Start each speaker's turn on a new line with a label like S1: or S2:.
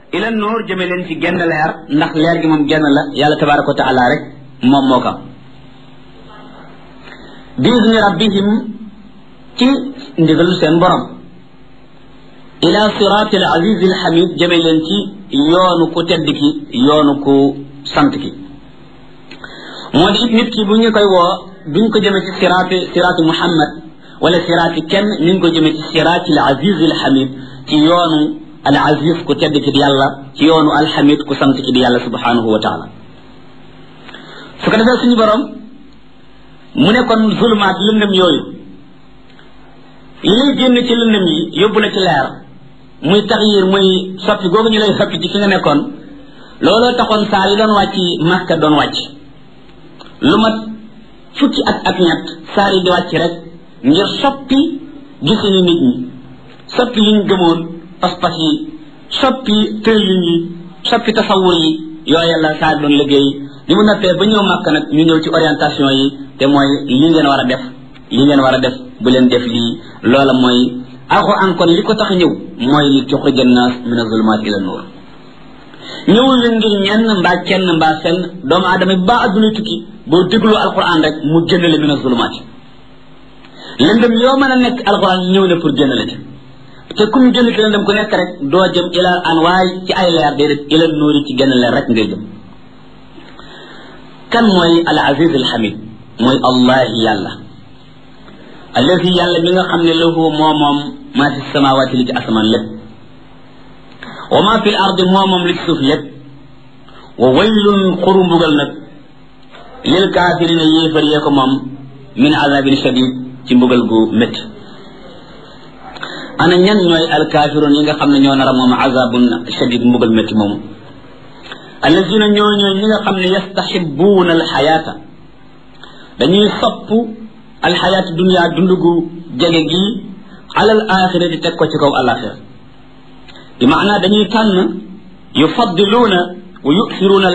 S1: ila nuur jëme leen ci genn leer ndax leer gi moom genn la yàlla tabaraka wa taala rek moom moo kam bi izni rabbihim ci ndigalu seen borom ila siraati al aziz al hamid jëme leen ci yoonu ku tedd ki yoonu ku sant ki moo di it nit ki bu ñu koy woo duñ ko jëme ci siraati siraati muhammad wala siraati kenn ñu ngi ko jëme ci siraati al aziz al hamid ci yoonu al aziz ku tedd ki di yàlla ci yoonu al hamid ku sant ki di yàlla subhanahu wa taala su ko defee suñu borom mu ne kon zulumaat lëndëm yooyu li lay génn ci lëndëm yi yóbbu la ci leer muy taxyir muy soppi googu ñu lay soppi ci fi nga nekkoon looloo taxoon saar yi doon wàcc Makka doon wàcc lu mat fukki at ak ñett saar yi di wàcc rek ngir soppi gisinu nit ñi soppi liñ gëmoon pas-pas yi soppi tërlin yi soppi tasawur yi yooyu la saar doon liggéey li mu noppee ba ñëw Makka nag ñu ñëw ci orientation yi te mooy li ngeen war a def li ngeen war a def bu leen def lii loola mooy alxuraan kon li ko tax ñëw mooy li tuxrija naas min azulumaat ila nuur ñëwul la ngir ñenn mbaa kenn mbaa fenn doomu aadama bi baa adduna tukki boo déglu alxuraan rek mu génn la min azulumaat lëndëm yoo mën a nekk alxuraan ñëw na pour génn la ci te kum génn ci lëndëm ku nekk rek doo jëm ila anwaay ci ay leer déedéet ila nuuri ci génn leer rek ngay jëm kan mooy al aziz al hamid mooy allahi yàlla alladi yàlla mi nga xam ne lahu moo moom maa fi samawaati li ci asamaan lépp wa maa fi l ardi moo moom li ci suuf lépp wa waylun xuru mbugal nag lil kaafirina yéefar yee ko moom min azabin shadid ci mbugal gu métti ana ñan ñooy alkaafiroon yi nga xam ne ñoo nar a moom azabun shadid mbugal métti moomu alladina ñoo ñooy ñi nga xam ne yastaxibuuna alxayaata dañuy sopp alxayaatu dunia dund gu jege gi alal axira di teg ko ci kaw alaxira bi maanaa dañuy tànn yufaddiluuna wa yusiruuna